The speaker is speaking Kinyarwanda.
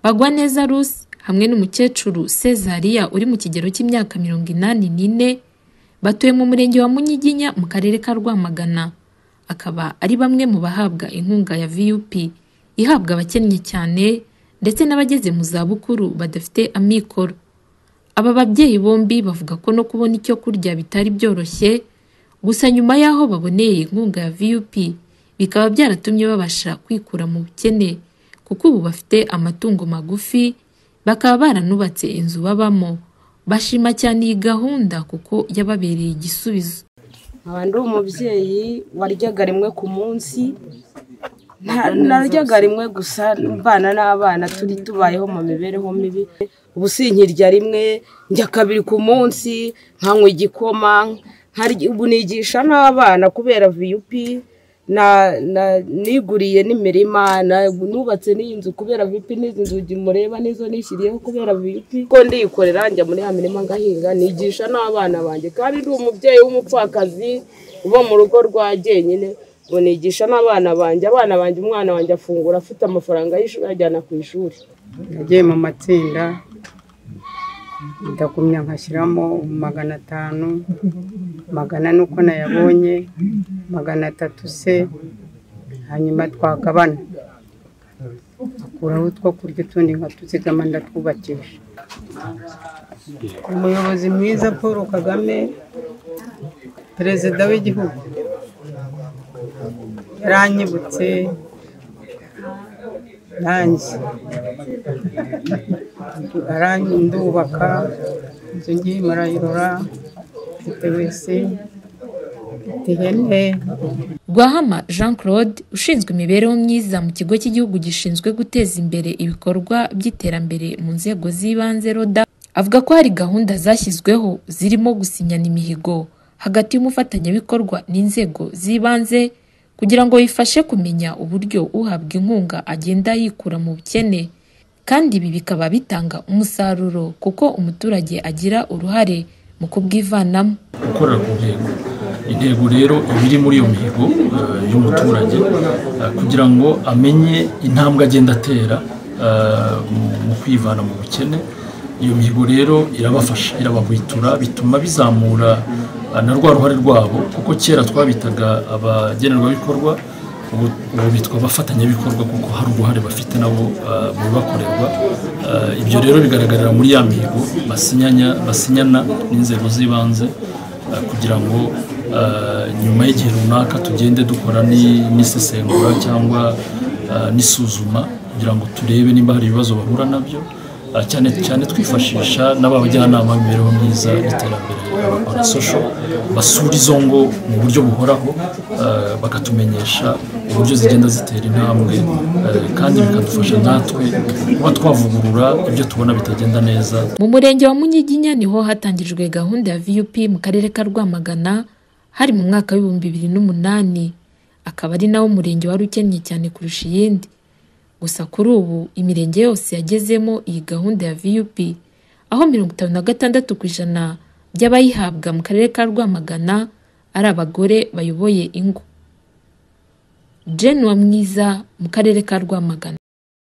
Bagwaneza Ruth hamwe n'umukecuru Cesaria uri mu kigero cy'imyaka mirongo inani n'ine, batuye mu murenge wa Munyiginya mu karere ka Rwamagana, akaba ari bamwe mu bahabwa inkunga ya VUP ihabwa abakennye cyane ndetse n'abageze mu zabukuru badafite amikoro. Aba babyeyi bombi bavuga ko no kubona icyo kurya bitari byoroshye, gusa nyuma y'aho baboneye inkunga ya VUP bikaba byaratumye babasha kwikura mu bukene kuko ubu bafite amatungo magufi, bakaba baranubatse inzu babamo. Bashima cyane iyi gahunda kuko yababereye igisubizo. nkaba ndi umubyeyi waryaga rimwe ku munsi nta- naryaga rimwe gusa mbana n'abana turi tubayeho mu mibereho mibi ubu sinkirya rimwe njya kabiri ku munsi nkanywa igikoma nkarya- ubu nigisha n'abana kubera viyupi na- na- niguriye n'imirima na- nubatse n'inzu kubera viyupi n'izi nzugi mureba nizo nishyiriyeho kubera viyupi ko ndiyikorera njya muri ya mirima ngahinga nigisha n'abana banjye kandi ndi umubyeyi w'umupfakazi uba mu rugo rwa jyenyine ngo nigisha n'abana banjye abana banjye umwana wanjye afungura afite amafaranga y'ishuri ajyana ku ishuri nagiye mu matsinda ndagumya nkashyiramo magana atanu magana ane uko nayabonye magana atatu se hanyuma twagabana akuraho utwo kurya utundi nkatuzigama ndatwubakisha umuyobozi mwiza paul kagame perezida w'igihugu yaranyibutse nanjye arangi ndubaka inzu ngiye marayirora mfite wese mfite ihene Rwahama Jean Claude ushinzwe imibereho myiza mu kigo cy'igihugu gishinzwe guteza imbere ibikorwa by'iterambere mu nzego z'ibanze RODA, avuga ko hari gahunda zashyizweho zirimo gusinyana imihigo hagati y'umufatanyabikorwa n'inzego z'ibanze kugira ngo bifashe kumenya uburyo uhabwa inkunga agenda yikura mu bukene kandi ibi bikaba bitanga umusaruro kuko umuturage agira uruhare mu kubwivanamo. gukorera ku ntego intego rero iba iri muri iyo mihigo eh, y'umuturage eh, kugira ngo amenye intambwe agenda atera eh, mu- mu kwivana mu bukene iyo mihigo rero irabafasha irabahwitura bituma bizamura eh, na rwa ruhare rwabo kuko kera twabitaga abagenerwabikorwa ubu ubu bitwa abafatanyabikorwa kuko hari uruhare bafite nabo eh, mu bibakorerwa Eh, ibyo rero bigaragarira muri ya mihigo basinyanya basinyana n'inzego z'ibanze eh, kugira ngo eh, nyuma y'igihe runaka tugende dukora ni- n'isesengura cyangwa eh, n'isuzuma kugira ngo turebe niba hari ibibazo bahura nabyo eh, cyane cyane twifashisha n'abajyanama b'imibereho myiza n'iterambere abasosho basura izo ngo mu buryo buhoraho eh, bakatumenyesha uburyo zigenda zitera intambwe eh, kandi bikadufasha natwe kuba twavugurura ibyo tubona bitagenda neza Mu murenge wa Munyiginya niho hatangijwe gahunda ya VUP mu karere ka Rwamagana hari mu mwaka w'ibihumbi bibiri n'umunani, akaba ari nawo murenge wari ukennye cyane kurusha iyindi. Gusa kuri ubu imirenge yose yagezemo iyi gahunda ya VUP, aho mirongo itanu na gatandatu ku ijana by'abayihabwa mu karere ka Rwamagana ari abagore bayoboye ingo. Jane Uwamwiza mu karere ka Rwamagana.